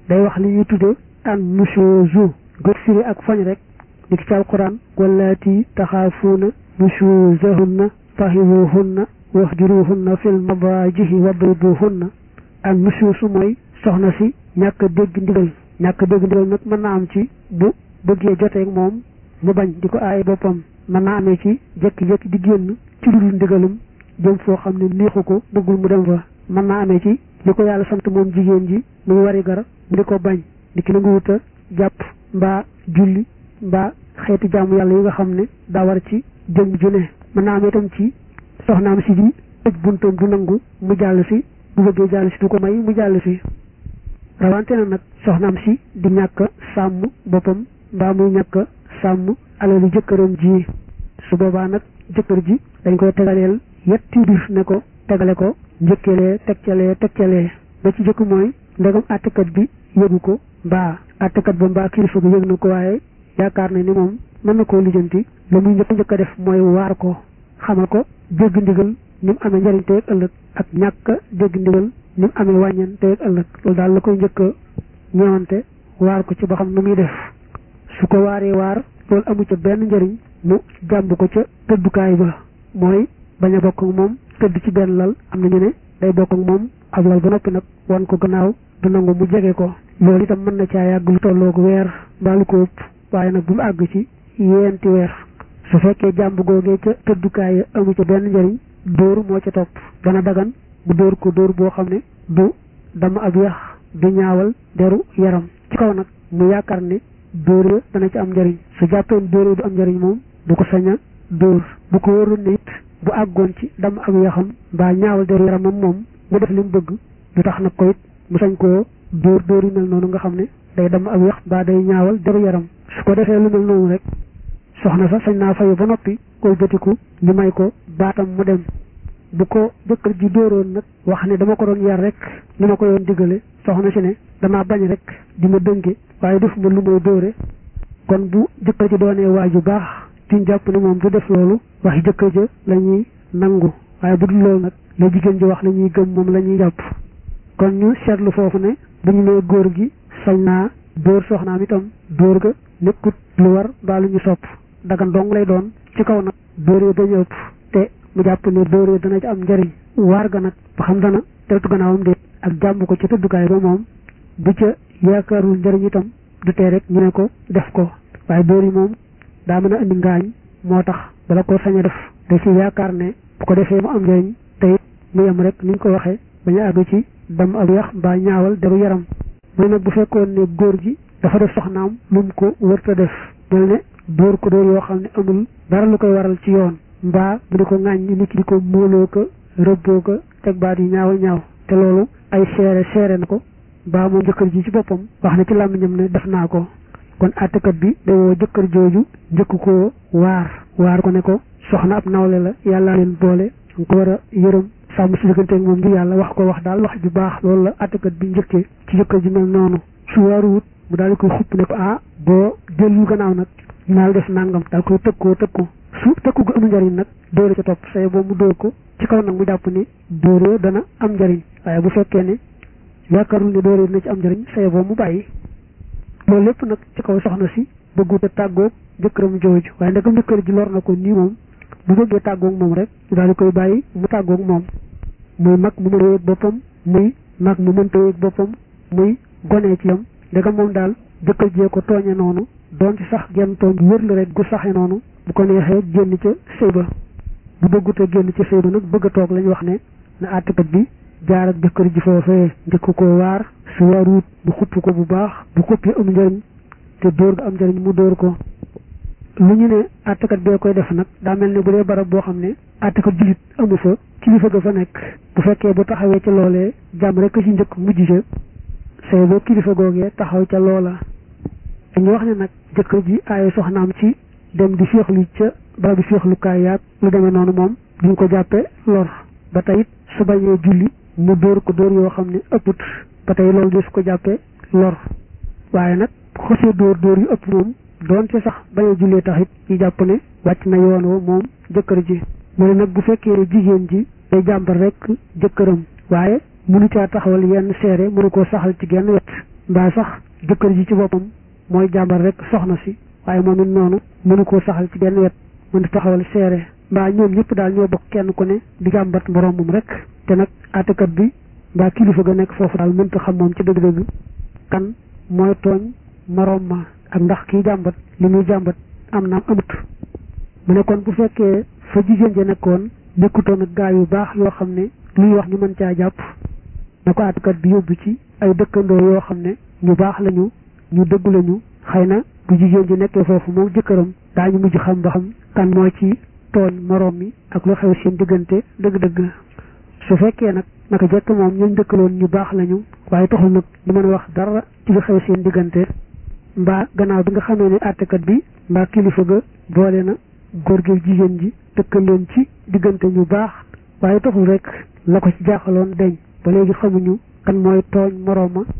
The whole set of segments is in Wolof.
day wax li ñuy tudde an nushoozu gët firi ak foñ rek di ki ci alquran wallaati taxaafuuna nushuuzahunna fahimuhunna wahjuruhunna fil madaajihi wadribuhunna ak nushoosu mooy soxna si ñàkk dégg ndigal ñàkk dégg ndigal nag mën naa am ci bu bëggee joteeg moom mu bañ di ko aaye boppam mën naa amee ci jékki-jékki di génn ci lu dul ndigalum jëm foo xam ne neexu ko bëggul mu dem fa mën naa amee ci li ko yàlla sant moom jigéen ji muy wari gar mu di ko bañ di ki nangu wuta jàpp mbaa julli mbaa xeeti jaamu yàlla yi nga xam ne daa war ci jëm ju ne mën naa amee itam ci soxnaam si di tëj buntam du nangu mu jàll si bu bëggee jàll si du ko may mu jàll si rawante na nag soxnaam si di ñàkk sàmm boppam mbaa muy ñàkk sàmm alali jëkkëram ji su boobaa nag jëkkër ji dañ koy tegaleel yetti bir ne ko tegale ko njëkkelee tegcalee tegcalee ba ci jëkk mooy ndegam àttekat bi yëgu ko mbaa àttekat ba mbaa kilifa ga yëg na ko waaye yaakaar na ni moom mën na koo lijjanti la muy njëkk njëkk a def mooy waar ko xamal ko dégg ndigal ni mu amee njëriñ tey ak ëllëg ak ñàkk dégg ndigal ni mu amee wàññeen tey ak ëllëg loolu daal la koy njëkk a ñëwante waar ko ci ba xam nu muy def su ko waaree waar loolu amu ca benn njëriñ mu jàmb ko ca tëddukaay ba mooy bañ a bokk ak moom tëdd ci benn lal am na ñu ne day bokk ak moom ab lal ba noppi nag wan ko gannaaw du nangu mu jege ko loolu itam mën na caa yàgg lu tolloogu weer mbaa lu ko ëpp waaye nag bu mu àgg ci yeenti weer su fekkee jàmb googee ca tëddukaay ya amu ca benn njëriñ dóor moo ca topp dana dagan bu dóor ko dóor boo xam ne du dama ab yax du ñaawal deru yaram ci kaw nag mu yaakaar ne dóor ya dana ci am njëriñ su jàppeen dóor du am njëriñ moom du ko sañ a dóor bu ko wóorul ne it bu àggoon ci dama ab yaxam mbaa ñaawal deru yaramam moom mu def li mu bëgg du tax nag ko it mu sañ koo dóor dóor yu mel noonu nga xam ne day dama ab yax mbaa day ñaawal deru yaram su ko defee lu mel noonu rek soxna sa sañ naa fayu ba noppi koy bëtiku ñu may ko baatam mu dem bu ko jëkkër ji dóoroon nag wax ne dama ko doon yar rek ni ma ko yoon digale soxna si ne damaa bañ rek di ma dënge waaye def ma lu may dóore kon bu jëkkër ji doonee waay ju baax ci jàpp ne moom du def loolu waxi jëkkër ja la ñuy nangu waaye bu dul loolu nag la jigéen ji wax la ñuy gëm moom la ñuy jàpp kon ñu seetlu foofu ne bu ñu nee góor gi sañ naa dóor soxnaam itam dóor ga nekkut lu war mbaa lu ñu sopp dagan dong lay doon ci kaw nag dóoree dañu ëpp te mu jàpp ne dóoree dana ci am njëriñ waar ga nag ba xam dana teltu gannaawam déet ak jàmm ko ca tëddukaay ba moom bu ca yaakaarul njëriñ itam du tee rek ñu ne ko def ko waaye dóor yi moom daa mën a indi ngaañ moo tax bala ko sañ a def da ci yaakaar ne bu ko defee mu am njëriñ te it mu yem rek ni ñu ko waxee bañu àgg ci dam ak yax mbaa ñaawal deru yaram mooy nag bu fekkoon ne góor gi dafa def soxnaam lu mu ko wërta def mel ne dóor ko dóor yoo xam ne amul dara lu koy waral ci yoon mbaa bu di ko ŋàññi nit ki di ko móoloo ko rëbboo ko teg baat yi ñaaw ñaaw te loolu ay seere seere na ko mbaa moom jëkkër ji ci boppam wax na ci làmmiñam ne def naa ko kon àttekat bi day woo jëkkër jooju njëkk koo waar waar ko ne ko soxna ab nawle la yàlla leen boole nga ko war a yërëm sàmm si digganteeg moom di yàlla wax ko wax daal wax ju baax loolu la àttekat bi njëkkee ci jëkkër ji mel noonu su waaruwut mu daal di koy xupp ne ko ah boo dellu gannaaw nag naal def nangam daal koy tëkkoo tëkku su tëkku gu amul njëriñ nag dóore ca topp say boobu mu dóor ko ci kaw nag mu jàpp ni dóore dana am njëriñ waaye bu fekkee ne yaakaarul ne dóore dina ci am njëriñ say boobu mu bàyyi loolu lépp nag ci kaw soxna si bëggut a tàggoog jëkkëram jooju waaye ndegam jëkkër ji lor na ko nii moom bu bëggee tàggoog moom rek ñu daal di koy bàyyi mu tàggoog moom muy mag mu mën a yëg boppam muy mag mu mënta yëg boppam muy gonee ci yam ndegam moom daal jëkkër jee ko tooñe noonu doon ci sax genn tooñ wër la rek gu saxe noonu bu ko neexee génn ca sëy ba bu bëggut a génn ca sëy ba nag bëgg a toog lañu wax ne na àttekat bi jaar ak jëkkër ji foofee njëkk ko waar su waaruut mu xupp ko bu baax bu xupp yi am njëriñ te dóor ga am njëriñ mu dóor ko lu ñu ne àttekat bee koy def nag daa mel ne bu dee barab boo xam ne àttekat jullit amu fa kilifa ga fa nekk bu fekkee bu taxawee ca loolee jàmm rek ci njëkk mujj ca say boo kilifa googee taxaw ca loola dañu wax ne nag jëkkër ji aaye soxnaam ci dem di féexlu ca barab di féexlukaay yaag lu demee noonu moom duñ ko jàppe lor ba tey it su bañee julli mu dóor ko dóor yoo xam ne ëpput ba tey loolu di su ko jàppee lor waaye nag xosee dóor dóor yu ëpp moom doonte sax bañee jullee tax it ñu jàpp ne wàcc na yoon woo moom jëkkër ji mu ne nag bu fekkee ne jigéen ji day jàmbar rek jëkkëram waaye mënu caa taxawal yenn seere mënu koo saxal ci genn wet mbaa sax jëkkër ji ci boppam mooy jàmbar rek soxna si waaye moom it noonu mënu koo saxal ci benn wet mënu taxawal seere mbaa ñoom ñëpp daal ñoo bokk kenn ku ne di jàmbat moroomam rek te nag àttekat bi mbaa kilifa ga nekk foofu daal mënta xam moom ci dëgg-dëgg kan mooy tooñ moroom ma ak ndax kii jàmbat li muy jàmbat am naam amut mu ne kon bu fekkee fa jigéen ja nekkoon nekkutoon ak gaa yu baax yoo xam ne luy wax ñu mën caa jàpp na ko àttekat bi yóbbu ci ay dëkkandoo yoo xam ne ñu baax lañu ñu dëggu lañu xëy na bu jigéen ji nekkee foofu moom jëkkëram daañu mujj xam ba xam kan moo ci tooñ moroom mi ak lu xew seen diggante dëgg-dëgg su fekkee nag naka jekk moom ñooñ dëkkaloon ñu baax lañu waaye taxul nag ñu mën a wax dara ci lu xew seen diggante mbaa gannaaw bi nga xamee ne àttekat bi mbaa kilifa ga boole na góor gi jigéen ji dëkkal leen ci diggante ñu baax waaye taxul rek la ko ci jaaxaloon deñ ba léegi xamuñu kan mooy tooñ moroom ma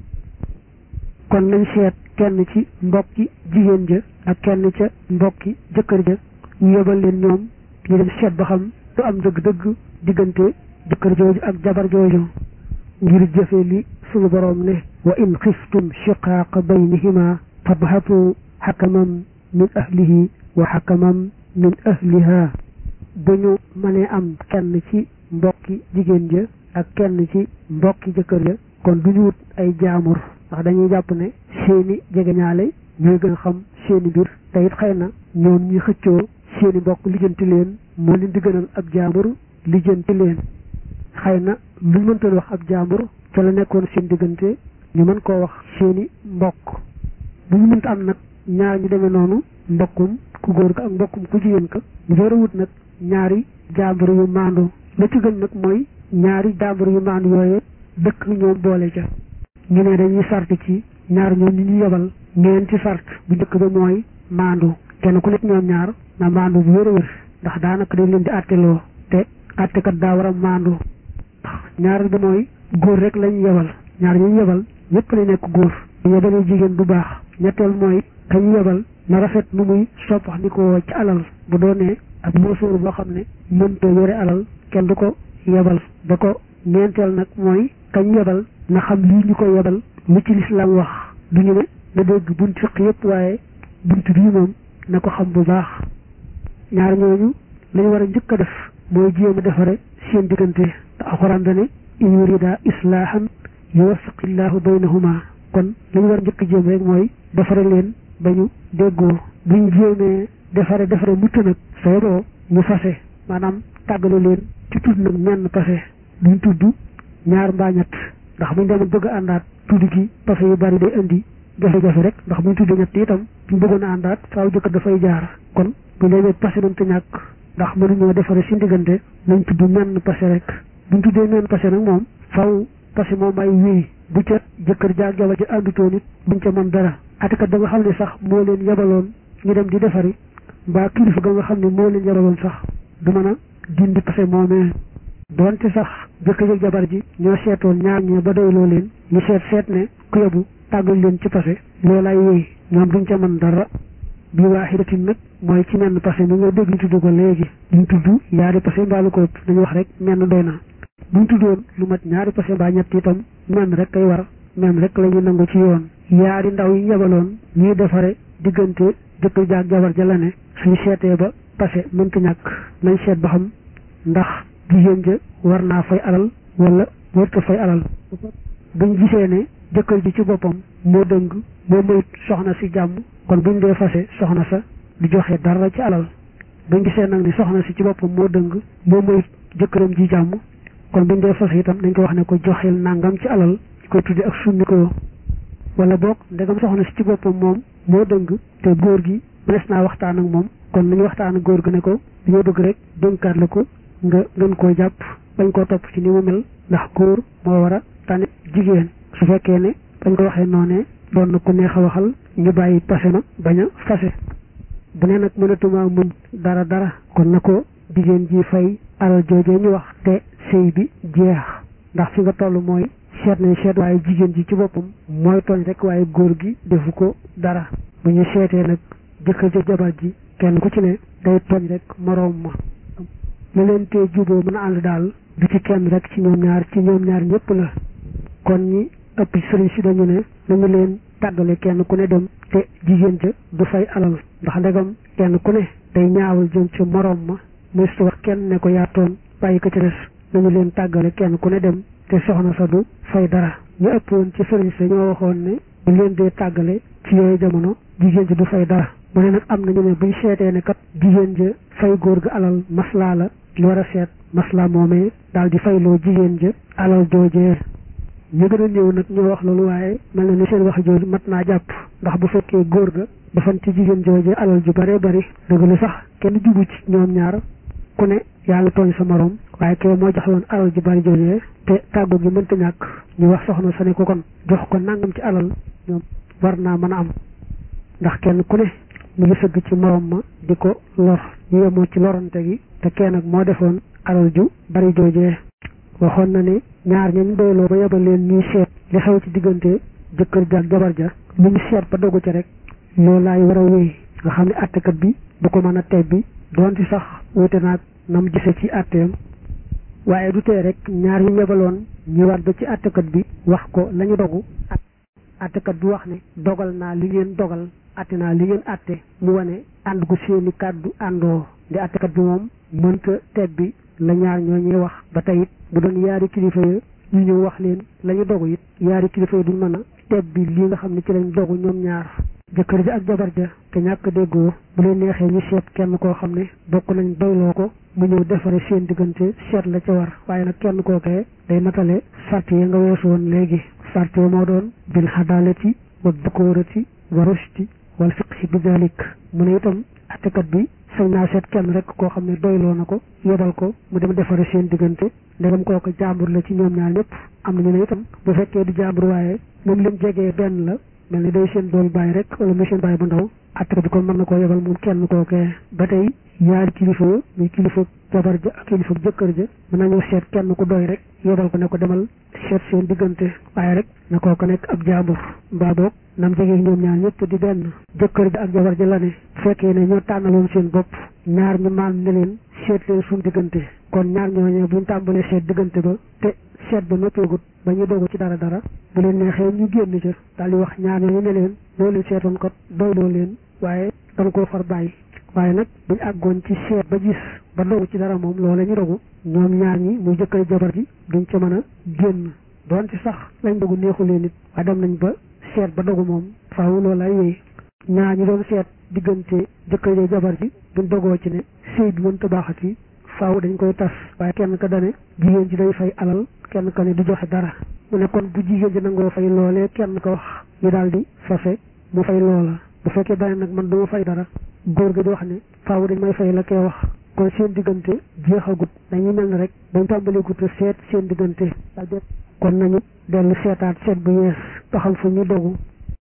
kon nañ seet kenn ci mbokki jigéen ja ak kenn ca mbokki jëkkër ja ñu yebal leen ñoom ñu dem seet ba xam du am dëgg-dëgg diggante jëkkër jooju ak jabar jooju ngir jëfe li suñu boroom ne wa in xiftum shiqaaqa baynihima fabhatu xakaman min ahlihi wa xakaman min ahliha bu ñu mënee am kenn ci mbokki jigéen ja ak kenn ci mbokki jëkkër ja kon du ñu wut ay jaamur ndax dañuy jàpp ne seeni jegeñaale ñooy gën a xam seeni mbir te it xëy na ñoom ñi xëccoo seeni mbokk lijjanti leen moo leen di gënal ab jaambur lijjanti leen xëy na luñ mëntoon wax ab jaambur ca la nekkoon seen diggante ñu mën koo wax seeni mbokk bu ñu mënta am nag ñaar ñu demee noonu mbokkum ku góor ka ak mbokkum ku jigéen ka ñu door a wut nag ñaari jaambur yu maandu la ci gën nag mooy ñaari jaambur yu maandu yooye dëkk ñoom boole ca ñu ne dañuy sart ci ñaar ñoom ñu ñu yebal ñeenti sart bu njëkk ba mooy maandu kenn ku nekk ñoom ñaar na maandu bu wér a wér ndax daanaka dañ leen di àtteloo te àttekat daa war a maandu ñaar bi mooy góor rek lañu yebal ñaar ñu yebal ñëpp lay nekk góor ñu yebalee jigéen du baax ñetteel mooy kañ yebal na rafet nu muy soppax ni ko ci alal bu doonee ak moosóor boo xam ne mënta yore alal kenn du ko yebal da ko ñeenteel nag mooy kañ yebal na xam lii ñu ko yebal lu ci lislaam wax du ñu ne na dégg bunt fiq yëpp waaye bunt bii moom na ko xam bu baax ñaar ñooñu lañu war a njëkk a def mooy jéem a defare seen diggante te alxuraan dane in yurida islaahan yuwaffiqillahu baynahuma kon lañu war a njëkk a jéem rek mooy defare leen ba ñu déggoo buñ jéemee defare defare mutt nag sa yeboo ñu fase maanaam tàggale leen ci tudd nag menn pase duñ tudd ñaar mbaa ñett ndax buñ demoon bëgg a àndaat tudd gi pase yu bari day indi jafe-jafe rek ndax buñ tudd ñett itam buñ bëggoon a àndaat faaw jëkk dafay jaar kon bu léegi pase doon te ñàkk ndax mënuñoo defare si diggante nañ tudd menn pase rek buñ tuddee menn pase nag moom faaw pase moom ay wéy bu ca jëkkër jaag jabar ji àndutoon it buñ ca mën dara atikat da nga xam ne sax moo leen yebaloon ñu dem di defari mbaa kilifa ga nga xam ne moo leen yebaloon sax du mën a dindi pase moomee doonte sax jëkkër ak jabar ji ñoo seetoon ñaar ñee ba doyloo leen ñu seet seet ne ku yebu tàggal leen ci pase loolaay wéy ñoom duñ ca mën dara bi waaxidatin nag mooy ci menn pase mi nga dégg ñu tudd ko léegi duñ tudd yaari pase mbaa lu ko ëpp dañu wax rek menn doy na buñ tuddoon lu mat ñaari pase mbaa ñett itam menn rek kay war menn rek la ñu nangu ci yoon yaari ndaw yi yebaloon ñuy defare diggante jëkkër jaag jabar ja la ne suñu seetee ba pase mënta ñàkk nañ seet ba xam ndax jigéen ja war naa fay alal wala warta fay alal buñ gisee ne jëkkër ji ci boppam moo dëng moo mayut soxna si jàmm kon buñ dee fase soxna sa di joxe dara ci alal buñ gisee nag ni soxna si ci boppam moo dëng moo mayut jëkkëram ji jàmm kon buñ dee fase itam dañ ko wax ne ko joxeel nangam ci alal ñu koy tudde ak sunni ko wala boog ndegam soxna si ci boppam moom moo dëng te góor gi mënees naa waxtaan ak moom kon nañu waxtaan ak góor gi ne ko dañoo bëgg rek dénkaat la ko nga gën koo jàpp bañ koo topp ci ni mu mel ndax góor moo war a tane jigéen su fekkee ne bañ ko waxee noonee doon na ku neex a waxal ñu bàyyi pase na bañ a fase bu ne nag mënatuma muñ dara dara kon na ko jigéen ji fay alal joojee ñu wax te sëy bi jeex ndax fi nga toll mooy seet nañ seet waaye jigéen ji ci boppam mooy tooñ rek waaye góor gi defu ko dara bu ñu seetee nag jëkkër ja jabar ji kenn ku ci ne day tooñ rek moroom ma la leen tee juboo mën a ànd daal du ci kenn rek ci ñoom ñaar ci ñoom ñaar ñëpp la kon ñi ëpp ci sëriñ si dañu ne nañu leen tàggale kenn ku ne dem te jigéen ja du fay alal ndax ndegam kenn ku ne day ñaawal jëm ci morom ma muy su wax kenn ne ko yaatoon bàyyi ko ci des nañu leen tàggale kenn ku ne dem te soxna sa du fay dara ñu ëpp woon ci sëriñ sa ñoo waxoon ne bu leen dee tàggale ci yooyu jamono jigéen ji du fay dara mu ne nag am nañu ne buñ seetee ne kat jigéen ja fay góor ga alal maslaa la li war a seet maslaa moomee daal di fayloo jigéen ja alal joojee ñu gën a néew nag ñoo wax loolu waaye mel na ni seen wax jooju mat naa jàpp ndax bu fekkee góor ga dafan ci jigéen joojee alal ju bare bari dëgg lu sax kenn jubu ci ñoom ñaar ku ne yaa ngi tooñ sa morom waaye kay moo jox woon alal ju bari joojee te tàggu gi mënta ñàkk ñu wax soxna sa ne ko kon jox ko nangam ci alal ñoom war naa mën a am ndax kenn ku ne mu ngi sëgg ci morom ma di ko lor ñu yemoo ci lorante gi te kenn nag moo defoon alal ju bari joojee waxoon na ne ñaar ñañ doyloo ba yebal leen ñuy seet li xew ci diggante jëkkër ja ak jabar ja lu ñu seet ba dogu ci rek loolu laay war a wéy nga xam ne àttekat bi du ko mën a tebbi doonte sax wute naag nam gise ci àtteem waaye du tee rek ñaar ñu yebaloon ñëwaat ba ci àttekat bi wax ko la ñu dogu àttekat bi wax ne dogal naa li ngeen dogal àtte naa li ngeen àtte mu wane ànd gu seeni kàddu àndoo di àttekat bi moom mënta tebbi la ñaar ñoo ñuy wax ba tey it bu doon yaari kilifa yi ñu ñëw wax leen la ñu dogu it yaari kilifa yi duñ mën a tebbi li nga xam ne ci lañ dogu ñoom ñaar jëkkër ja ak jabar ja te ñàkk déggoo bu leen neexee ñu seet kenn koo xam ne bokk nañ doyloo ko mu ñëw defare seen diggante seet la ca war waaye nag kenn kookee day matale sart yi nga weesu woon léegi sart yi moo doon bil xadaalati wa dukoorati wa rushti wal fiqhi bi dalik mu ne itam attekat bi sañ naa seet kenn rek koo xam ne doyloo na ko yebal ko mu dem defare seen diggante ndegam kooku jàmbur la ci ñoom ñaar ñëpp am nañu ne itam bu fekkee du jàmbur waaye moom lim jegee benn la mel ni day seen dool bàyyi rek wala muy seen bàyyi bu ndaw attekat bi kon mën na koo yebal moom kenn kookee ba tey ñaari kilifa muy kilifa jabar ja ak kilifa jëkkër ja mën nañoo seet kenn ku doy rek yebal ko ne ko demal seet seen diggante waaye rek na kooku nekk ab jàmbur mbaa boog nam jege ñoom ñaar ñëpp di benn jëkkër ja ak jabar ja la ne fekkee ne ñoo tànnaloon seen bopp ñaar ñu maan ne leen seet leen suñu diggante kon ñaar ñooñee buñ tàmbalee seet diggante ba te seet ba noppeegut ba ñu dogu ci dara dara bu leen neexee ñu génn ca daal di wax ñaar ñooñu ne leen loo leen seetoon kat doyloo leen waaye dañ koo far bàyyi waaye nag buñ àggoon ci seet ba gis ba dogu ci dara moom loola ñu dogu ñoom ñaar ñi muy jëkkër jabar ji duñ ca mën a génn doon ci sax lañ dogu neexu leen it waaye dem nañ ba seet ba dogu moom faaw loolay wéy ñaar ñi doon seet diggante jëkkër jabar ji buñ dogoo ci ne sëy bi mënta baaxati faaw dañ koy tas waaye kenn ka dane jigéen ji day fay alal kenn ka ne du joxe dara mu ne kon bu jigéen ji nangoo fay loolee kenn ko wax ñu daal di fase mu fay loola bu fekkee dane nag man du ma fay dara góor gi di wax ne faaw dañ may fay la koy wax kon seen diggante jeexagut dañuy mel ne rek dañ tàmbaleegut a seet seen diggante kon nañu dellu seetaat seet bu yees ba xam fu ñu dogu